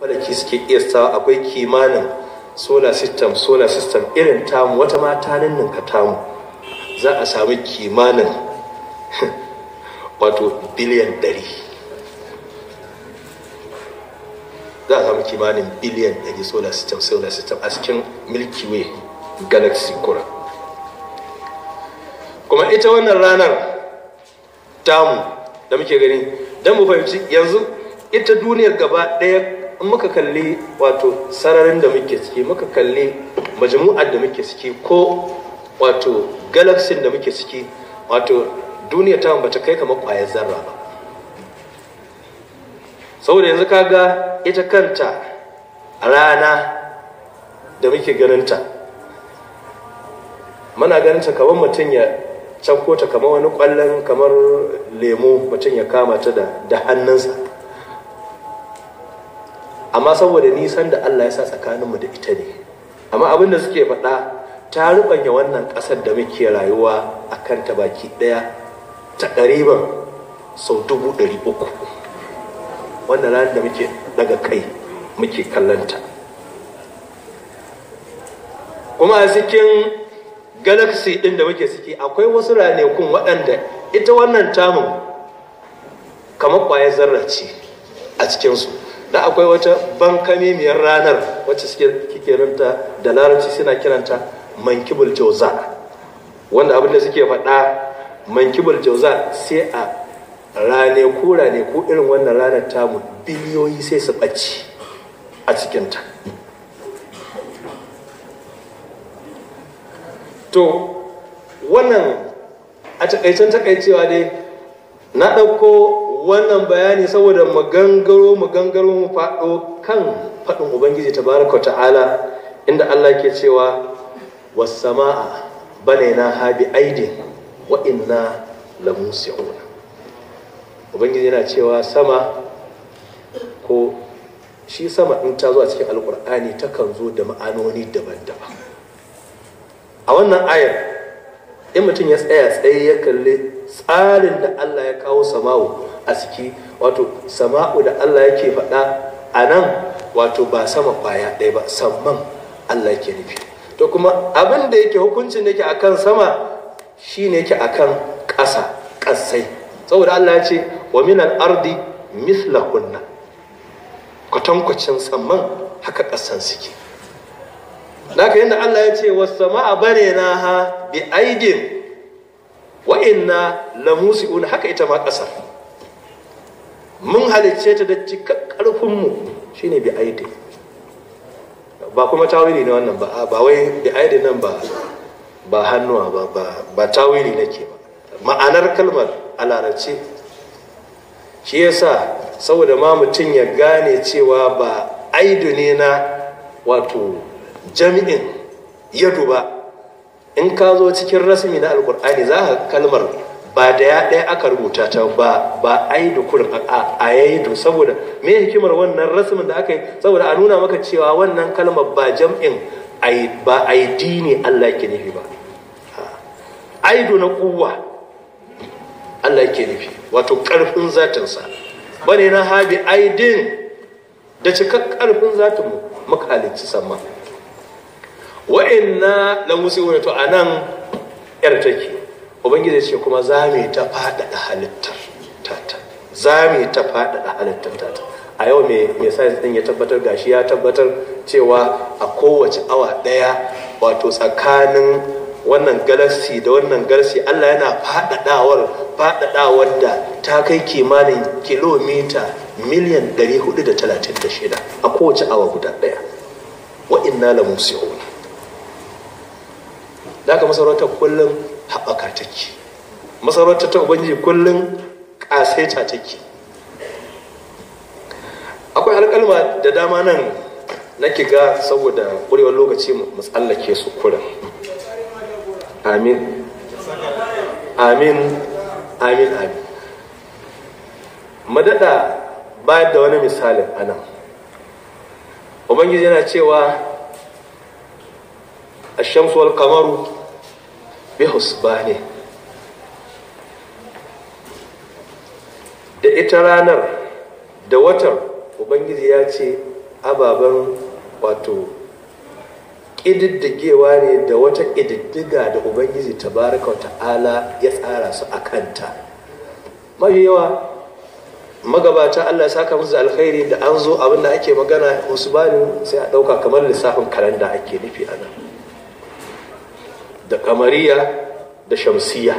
falaki suke iya akwai kimanin solar system solar system irin tamu wata ma ta ninninka tamu za a sami kimanin wato biliyan 100 za a sami kimanin biliyan 100 solar system solar system a cikin milky way galaxy kura kuma ita wannan ranar tamu da muke gani don mu fahimci yanzu ita duniyar gaba ɗaya in muka kalli wato sararin da muke ciki muka kalli majmu'ar da muke ciki ko wato galaxy da muke ciki wato duniya ta bata kai kamar ƙwayar zarra ba saboda yanzu kaga ita kanta rana da muke ganinta muna ganinta kamar mutum ya canko ta kamar wani kwallon kamar lemo mutum ya kama ta da hannunsa amma saboda nisan da Allah ya sa tsakaninmu da ita ne amma abin da suke faɗa ta rubanya wannan ƙasar da muke rayuwa a kanta baki ɗaya ta ɗariban sau dubu ɗari uku wannan ranar da muke daga kai muke kallanta kuma a cikin galaxy ɗin da muke ciki akwai wasu ranakun waɗanda ita wannan tamun kamar ƙwayar zarra ce a cikinsu da akwai wata bankamimiyar ranar wacce suke kiranta da larabci suna kiranta mankibul jauza wanda abinda suke faɗa mankibul jauza sai a rane ko rane ko irin wannan ranar tamu biliyoyi sai su ɓace a cikinta to wannan a takaicen takaicewa dai na ɗauko wannan bayani saboda mu gangaro mu gangaro mu faɗo kan faɗin ubangiji tabaraka ta'ala inda Allah ke cewa wasama'a banaina habi aidin wa inna lamusi'un ubangiji yana cewa sama ko shi sama in ta zo a cikin alkur'ani takan zo da ma'anoni daban-daban a wannan ayar in mutum ya tsaya tsaye ya kalli tsarin da Allah ya kawo sama'u a ciki wato sama'u da Allah yake faɗa a nan wato ba sama kwaya ɗaya ba samman Allah yake nufi to kuma abin da yake hukuncin da yake akan sama shine yake akan ƙasa ƙasai saboda Allah ya ce wa minal ardi mithlahunna kwatankwacin samman haka ƙasan suke Naka yadda Allah ya ce wasu sama'a bare na ha bi aidin wa inna lamusi'un haka ita ma ƙasar mun halicce ta da cikar ƙarfinmu shine bi aidin ba kuma tawili ne wannan ba ba wai bi aidin nan ba ba hannuwa ba ba ba tawili nake ba ma'anar kalmar a larabci shi yasa saboda ma mutum ya gane cewa ba aidu ne na wato jami'in yadu ba in ka zo cikin rasmi na alkur'ani za ka kalmar ba da ya ɗaya aka rubuta ta ba ba aidu kurin a aidu saboda me hikimar wannan rasmin da aka yi saboda a nuna maka cewa wannan kalmar ba jam'in ba aidi ne Allah ke nufi ba aidu na kuwa Allah ke nufi wato ƙarfin zatinsa bane na habi aidin da cikak ƙarfin zatinmu muka halicci sama wa'inna la musiwuna to anan yar take ubangiji ce kuma za mu ta faɗaɗa halittar tata za mu ta faɗaɗa halittar tata a yau mai mai science din ya tabbatar gashi ya tabbatar cewa a kowace awa ɗaya wato tsakanin wannan galaxy da wannan galaxy Allah yana faɗaɗawar faɗaɗawar da ta kai kimanin kilomita miliyan 436 a kowace awa guda ɗaya wa inna la musi'un da aka masarautar kullum haɓaka take masarautar ta ubangiji kullum ƙasaita take akwai alƙalma da dama nan nake ga saboda ƙurewar lokaci mu tsallake su kurin amin amin amin amin madada bayar da wani misalin anan ubangiji yana cewa الشمس والقمر بحسبان da ita ranar da watar ubangiji ya ce ababen wato ƙididdigewa ne da wata ƙididdiga da ubangiji tabaraka wa ta'ala ya tsara su a kanta mafi yawa magabata allah saka musu alkhairi da an zo abin da ake magana musu bani sai a ɗauka kamar lissafin kalanda ake nufi a nan da kamariya da shamsiya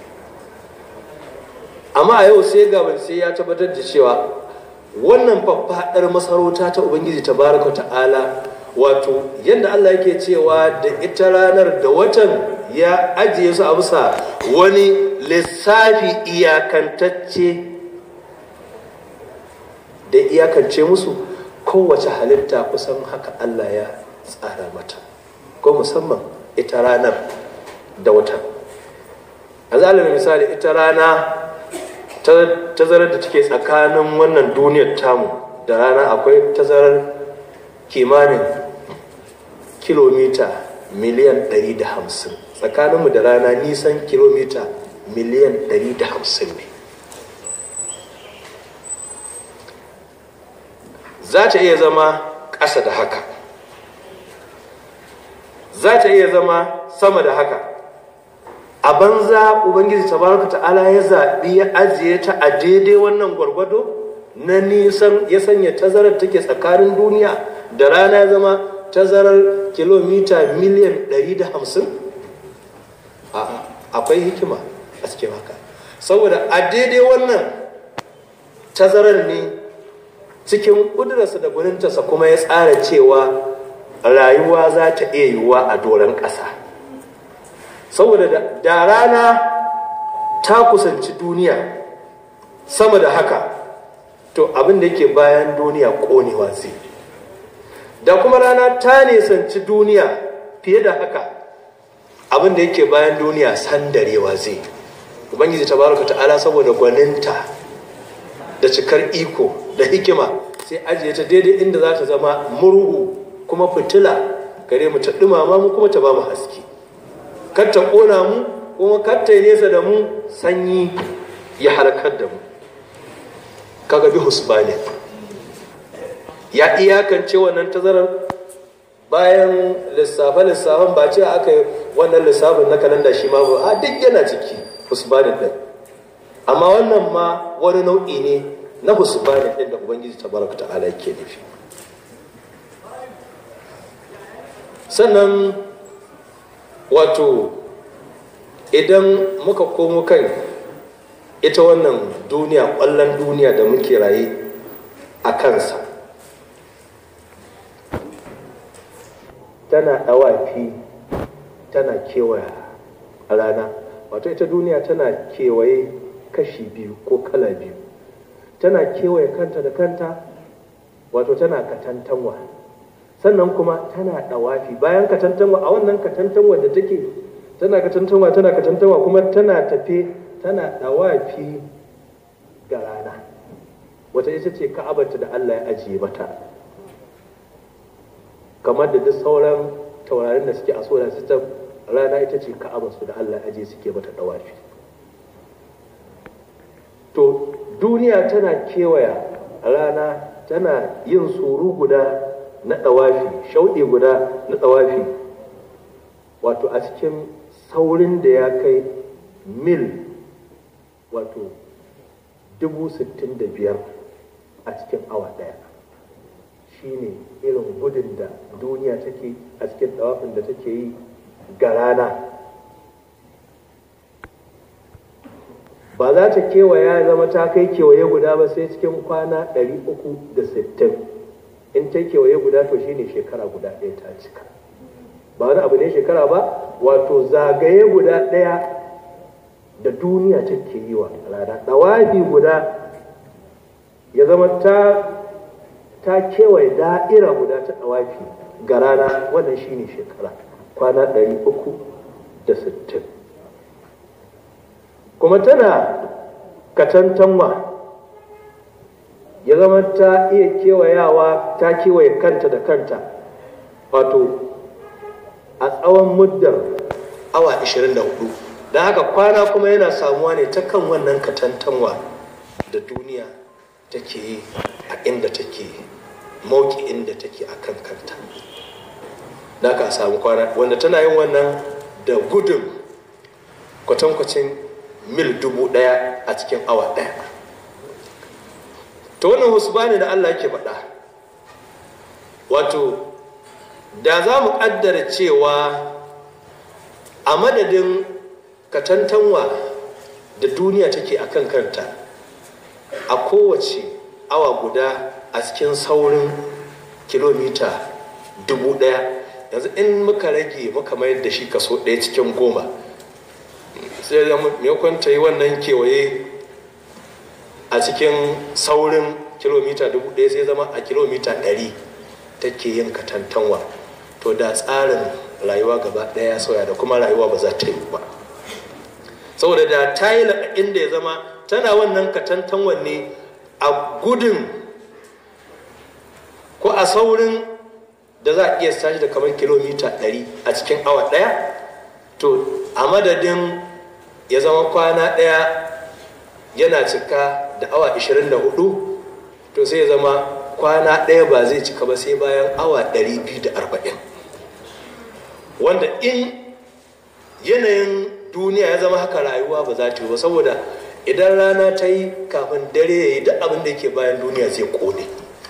amma a yau sai gaban sai ya tabbatar da cewa wannan faffaɗar masarauta ta ubangiji tabaraka ta'ala wato yadda Allah yake cewa da ita ranar da watan ya ajiye su a bisa wani lissafi iyakantacce da iyakance musu kowace halitta kusan haka Allah ya tsara mata ko musamman ita ranar da watan a zalibin misali ita rana tazarar da take tsakanin wannan duniyar tamu da rana akwai tazarar kimanin kilomita miliyan 150 tsakaninmu da rana nisan kilomita miliyan 150 ne za ta iya zama ƙasa da haka za ta iya zama sama da haka a banza ubangiji tabaraka ta'ala ya zaɓi ya ajiye ta a daidai wannan gwargwado na nisan ya sanya tazarar take tsakanin duniya da rana ya zama tazarar kilomita miliyan 150 akwai hikima a cikin haka saboda a daidai wannan tazarar ne cikin ƙudurarsa da gwanintarsa kuma ya tsara cewa rayuwa za ta iya yiwuwa a doron ƙasa saboda da rana ta kusanci duniya sama da haka to abin da yake bayan duniya ƙonewa zai da kuma rana ta nisanci duniya fiye da haka abin da yake bayan duniya sandarewa zai ubangiji tabaraka ta'ala saboda gwaninta da cikar iko da hikima sai ajiye ta daidai inda za ta zama murhu kuma fitila gare mu ta dumama mu kuma ta ba mu haske kar ta kona mu kuma kar ta nesa da mu sanyi ya halakar da mu kaga bi husbani ya iyakance wannan tazarar bayan lissafe-lissafen ba ce aka yi wannan lissafin na kalanda shi ma ba a duk yana ciki husbanin din amma wannan ma wani nau'i ne na husbanin din da ubangiji tabaraka ta'ala yake nufi sannan wato idan muka komo kan ita wannan duniya ƙwallon duniya da muke raye a kansa tana ɗawafi tana kewaya a rana wato ita duniya tana kewaye kashi biyu ko kala biyu tana kewaye kanta da kanta wato tana katantanwa sannan kuma tana ɗawafi bayan katantanwa a wannan katantanwa da take tana katantanwa tana katantanwa kuma tana tafe tana ɗawafi ga rana wata ita ce ka'abarta da Allah ya ajiye mata kamar da duk sauran taurarin da suke a solar system rana ita ce ka'abarsu da Allah ya ajiye suke mata ɗawafi to duniya tana kewaya rana tana yin suru guda na ɗawafi shauɗi guda na ɗawafi wato a cikin saurin da ya kai mil wato dubu sittin da biyar a cikin awa ɗaya shine irin gudun da duniya take a cikin ɗawafin da take yi ga rana ba za ta kewaya zama ta kai kewaye guda ba sai cikin kwana 360 in ta kewaye guda to shine shekara guda ɗaya ta cika ba wani abu ne shekara ba wato zagaye guda ɗaya da duniya take yi wa rana ɗawafi guda ya zama ta ta kewaye da'ira guda ta ɗawafi ga rana wannan shine shekara kwana 360 kuma tana katantanwa ya zama ta iya kewayawa ta kewaye kanta da kanta wato a tsawon muddar awa 24 don haka kwana kuma yana samuwa ne ta kan wannan katantanwa da duniya take yi a inda take mauki'in da take a kan kanta da ka samu kwana wanda tana yin wannan da gudun kwatankwacin mil dubu daya a cikin awa daya ta wannan husbani da allah ke faɗa wato da za mu ƙaddara cewa a madadin katantanwa da duniya take a kan kanta a kowace awa guda a cikin saurin kilomita dubu daya yanzu in muka rage muka mayar da shi kaso ɗaya cikin goma sai da maimakon ta yi wannan kewaye a cikin saurin kilomita dubu ɗaya sai zama a kilomita ɗari take yin katantanwa to da tsarin rayuwa gaba ɗaya ya sauya da kuma rayuwa ba za ta yi ba saboda da ta yi inda ya zama tana wannan katantanwan ne a gudun ko a saurin da za a iya sashi da kamar kilomita 100 a cikin awa ɗaya to a madadin ya zama kwana ɗaya yana cika da awa 24 to sai ya zama kwana ɗaya ba zai cika ba sai bayan awa 240 wanda in yanayin duniya ya zama haka rayuwa ba za ta yi ba saboda idan rana ta yi kafin dare ya yi duk abin da yake bayan duniya zai kone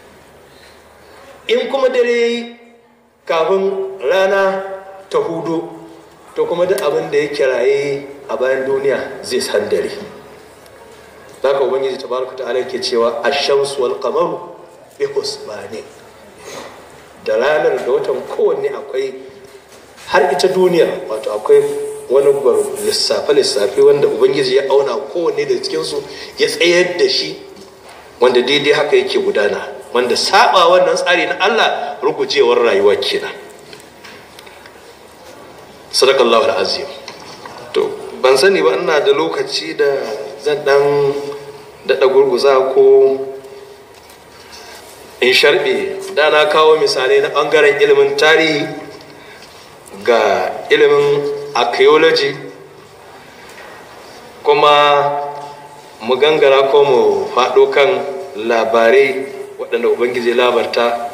in kuma dare ya yi kafin rana ta hudu to kuma duk abin da yake raye a bayan duniya zai san dare za ka ubangiji tabaraka ta'ala ke cewa ashamsu wal qamaru bi husbani da ranar da watan kowanne akwai har ita duniya wato akwai wani gwaro lissafe-lissafe wanda ubangiji ya auna kowanne da cikinsu ya tsayar da shi wanda daidai haka yake gudana wanda saba wannan tsari na allah rugujewar rayuwa kenan sadakallahu azim to ban sani ba ina da lokaci da zan dan daɗa gurguza ko in sharbe da na kawo misalai na ɓangaren ilimin tarihi ga ilimin archaeology kuma mu gangara ko mu faɗo kan labarai waɗanda ubangiji labarta